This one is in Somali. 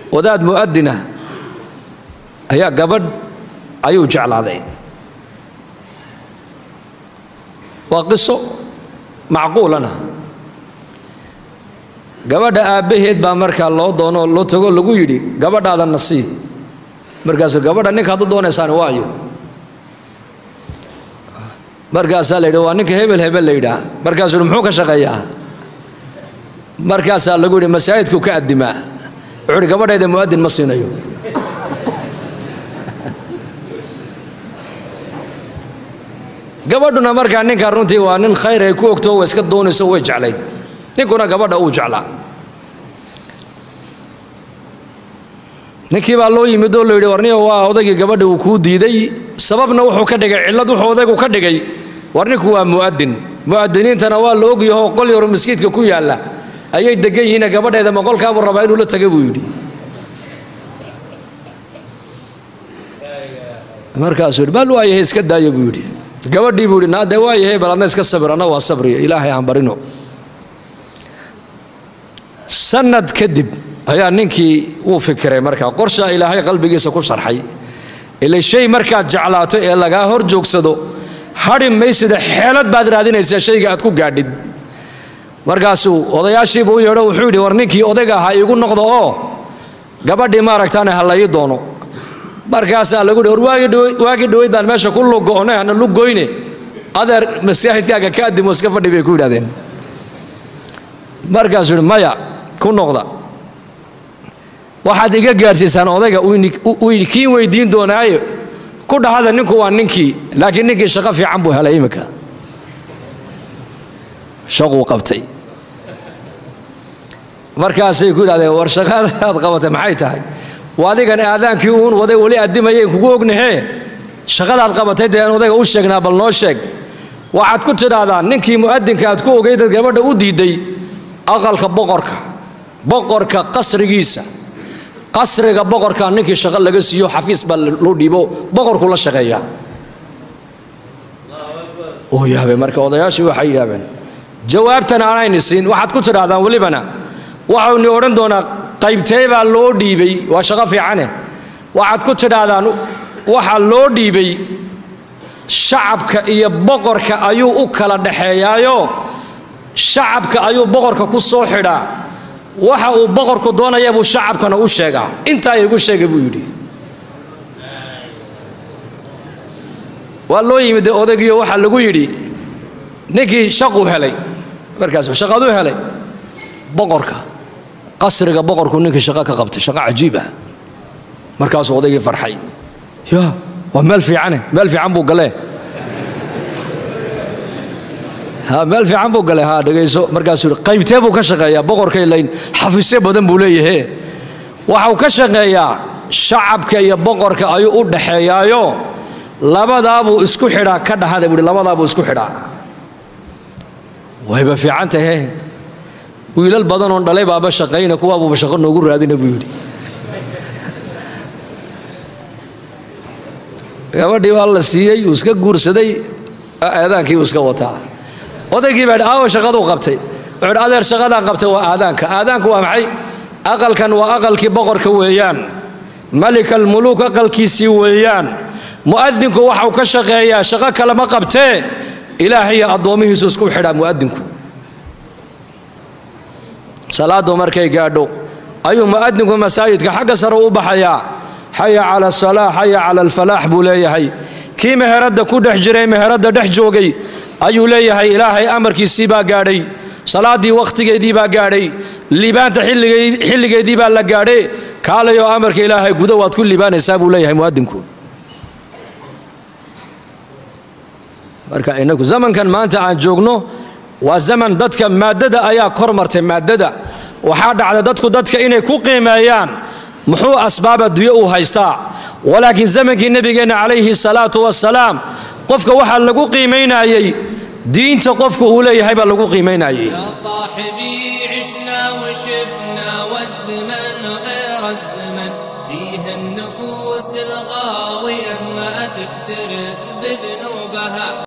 wadaad mu'adina ayaa gabadh ayuu jeclaaday waa qiso macquulana gabadha aabbaheed baa markaa loo doonoo loo tago lagu yidhi gabadhaada nasiib markaasuu gabadha ninkaad u doonaysaan waayo markaasaa la yidhi waa ninka hebel hebel la yidhaah markaasuu yidhi muxuu ka shaqeeyaa markaasaa lagu yidhi masaajidku ka addimaa wuxuu yidhi gabadhayda mu'adin ma siinayo gabadhuna markaa ninkaa runtii waa nin khayr ay ku ogto way iska doonayso way jeclayd ninkuna gabadha uu jeclaa ninkii baa loo yimid oo la yidhi warniyo waa odaygii gabadha uu kuu diiday sababna wuxuu ka dhigay cillad wuxuu odaygu ka dhigay war ninku waa mu'adin mu'adiniintana waa la ogyaho qol yaro maskiidka ku yaalla ayay degan yihiine gabadheeda maqolkaabuu rabaa inuu la taga buu yidhi markaasuu yidhi bal waayahay iska daaya buu yidhi gabadhii buu yidhi naade waayahay bal adna iska sabir anna waa sabriya ilaahay aan barino sanad kadib ayaa ninkii wuu fikiray markaa qorshaa ilaahay qalbigiisa ku sharxay ila shay markaad jeclaato ee lagaa hor joogsado hadhi maysida xeelad baad raadinaysaa shayga aad ku gaadhid markaasuu odayaashiibuu u yeedho wuxuu yidhi war ninkii odayga ahaa iigu noqdo oo gabadhii maaragtaane ha la ii doono markaasaa lagu yidhi war waagii dhoweyd baan meesha ku lugo'nay hana lugoyne adeer masaajidkaaga ka adimo iska fadhi bay ku yidhahdeen markaasuu yidhi maya ku noqda waxaad iga gaadhsiisaan odayga uu kiin weydiin doonaaye ku dhahada ninku waa ninkii laakiin ninkii shaqo fiican buu helay iminka shaquu qabtay markaasay ku yidhahdeen war shaqadaad qabatay maxay tahay waa adigan aadaankii uun waday weli addimayay kugu ognahee shaqadaad qabatay dee aan odayga u sheegnaa bal noo sheeg waxaad ku tidhaahdaa ninkii mu'adinka aad ku ogeydad gabadha u diiday aqalka boqorka boqorka qasrigiisa qasriga boqorka ninkii shaqo laga siiyo xafiis baa loo dhiibo boqorku la shaqeeyaa oo yaabay marka odayaashii waxay yaabeen jawaabtan aanayni siin waxaad ku tidhaahdaan welibana waxauni odhan doonaa qaybtee baa loo dhiibay waa shaqo fiicane waxaad ku tidhaahdaan waxaa loo dhiibay shacabka iyo boqorka ayuu u kala dhaxeeyaayo shacabka ayuu boqorka ku soo xidhaa waxa uu boqorku doonaya buu shacabkana u sheegaa intaa igu sheegay buu yidhi waa loo yimid odaygiyo waxaa lagu yidhi ninkii shaquu helay markaas shaqaduu helay boqorka qasriga boqorku ninkii shaqo ka qabtay shaqo cajiib ah markaasuu odaygii farxay ya waa meel fiicane meel fiican buu galee ha meel fiican buu galay ha dhegayso markaasuu yidhi qaybtee buu ka shaqeeyaa boqorkay layn xafiisyo badan buu leeyahe waxau ka shaqeeyaa shacabka iyo boqorka ayuu u dhaxeeyaayo labadaabuu isku xidhaa ka dhahada buuhi labadaabuu isku xidhaa wayba fiican tahe wiilal badanoon dhalay baaba shaqayna kuwaabuuba shaqo noogu raadina buu yidhi gabadhii baa la siiyey uu iska guursaday aadaankii uu iska wataa odaygii baa aawo shaqaduu qabtay wuxuu adeer shaqadaan qabtay waa aadaanka aadaanku waa maxay aqalkan waa aqalkii boqorka weeyaan malikal muluuk aqalkiisii weeyaan mu'adinku waxau ka shaqeeyaa shaqo kale ma qabtee ilaahayo addoomihiisu isku xidhaa mu'adinku salaadu markay gaadho ayuu mu'adinku masaajidka xagga sare u baxayaa xaya cala asalaa xaya cala alfalaax buu leeyahay kii meheradda ku dhex jiray meheradda dhex joogay ayuu leeyahay ilaahay amarkiisii baa gaadhay salaaddii wakhtigeedii baa gaadhay liibaanta xilligeedii baa la gaadhe kaalayoo amarka ilaahay gudo waad ku liibaanaysaa buu leeyahay mu'adinku marka inagu zamankan maanta aan joogno waa zaman dadka maaddada ayaa kor martay maaddada waxaa dhacda dadku dadka inay ku qiimeeyaan muxuu asbaab adduunye uu haystaa walaakiin zamankii nebigeenna calayhi salaatu wasalaam qofka waxaa lagu qiimaynayey diinta qofku uu leeyahay baa lagu qiimaynayey يا صاحبي عشنا وشفنا والزمن غير الزمن فيه النفوس الغاوية ما تكترث بذنوبها